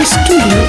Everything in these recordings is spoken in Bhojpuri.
Studio.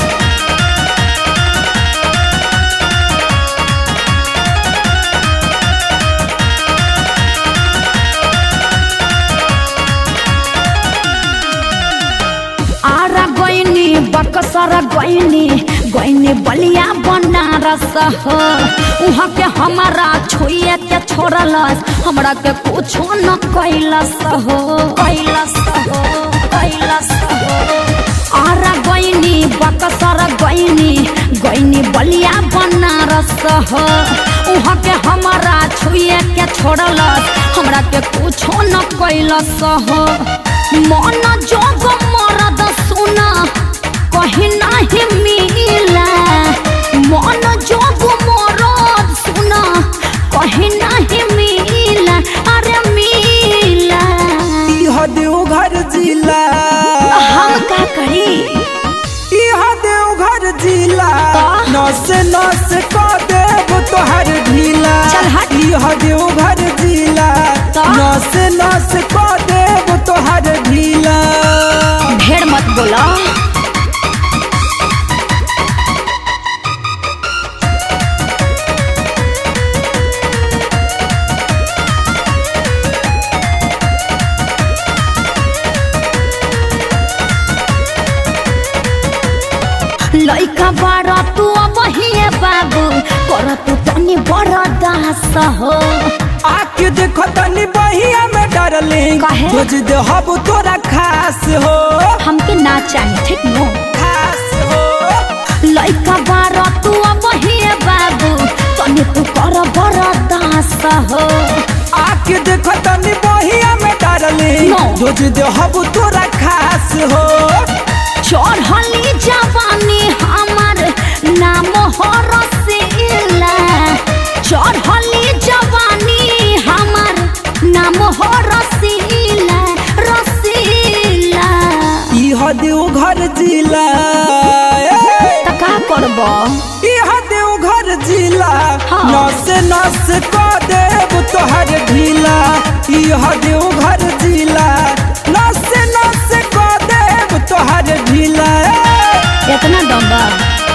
आरा गइनी बकसर गइनी गइनी बलिया बनारस हो उहाँ के हमारा छुए के छोड़लस हमरा के कुछो न कैलस हो कैलस हो कैलस हो आरा गइनी बकसर गइनी गइनी बलिया बनारस हो उहाँ के हमारा छुए के छोड़लस हमरा के कुछो न कैलस हो मन जोग मरद सुना कहीं नहीं मिला मन जोग मरद सुना कहीं नहीं मिला अरे मिला इह देवघर जिला हम का करी इह देवघर जिला नस नस क देव तोहर ढीला चल हट। इह देवघर जिला तो? नस नस क देव तोहर ढीला ढेर मत बोला लइका बारा तू अब हिए बाबू कर तू तनी बड़ा दास हो आके देखो तनी बहिया में डरलिंग काहे? खोज दे हब तोरा खास हो हमके ना चाहिए ठीक नो खास हो लइका बारा तू अब हिए बाबू तनी तू कर बड़ा दास हो आके देखो तनी बहिया में डरलिंग No. खोज दे हब तोरा खास हो चढ़ली जवानी हमर नाम हो रसीला चढ़ली जवानी हमर नाम हो रसीला रसीला इह देवघर जिला ए, त का करब इह देवघर जिला हाँ। नस नस क देव तोहर ढीला इह देवघर जिला नस नस क देव तोहर ढीला ए, इतना दम बा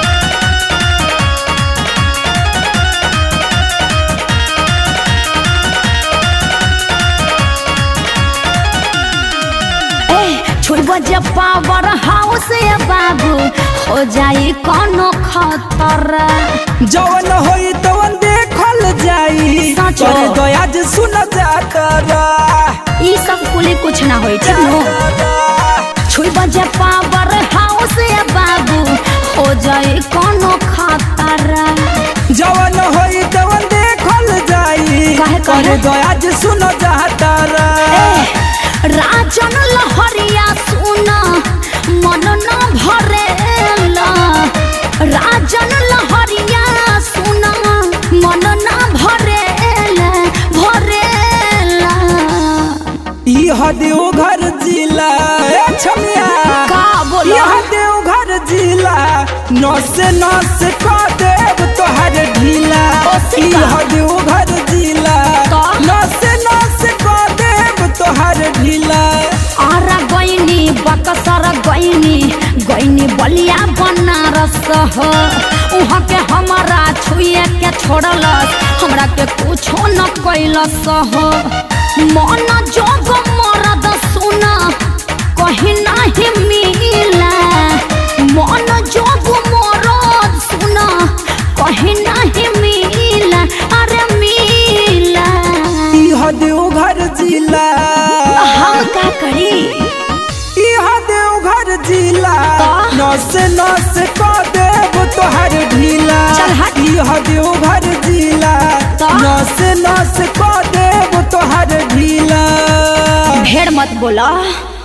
ए छुब जे पावर हाउस ए बाबू हो जाई कोनो खतर जवन होई तवन देखल जाई सच हो। पर दयाज सुन जातरा ई सब कुली कुछ ना होई ठीक नो छुई बजे पावर हाउस ए बाबू हो जाए कोनो खतर जवन होई तवन देखल जाई काहे, पर काहे? दयाज सुन जातरा राजन लहरिया सुन मन न भरेला राजन लहरिया सुन मन न भरेला भरेला इह देवघर जिला ए छमिया का बोलो इह देवघर जिला नस नस क देव तोहर ढीला ओसे का? इह देवघर जिला का? नस नस क देव तोहर ढीला आरा गइनी बकसर गइनी गइनी बलिया बनारस हो उहाँ के हमारा छुए के छोड़लस हमरा के कुछो न कैलस हो मन जोग मरद सुना कहीं नहीं मिला मन जोग मरद सुना कहीं नहीं मिला अरे मिला इह देवघर जिला हम का करी इह देवघर जिला का? नस नस क देव तोहर ढीला चल हट। इह देवघर जिला का? नस नस क देव तोहर ढीला ढेर मत बोला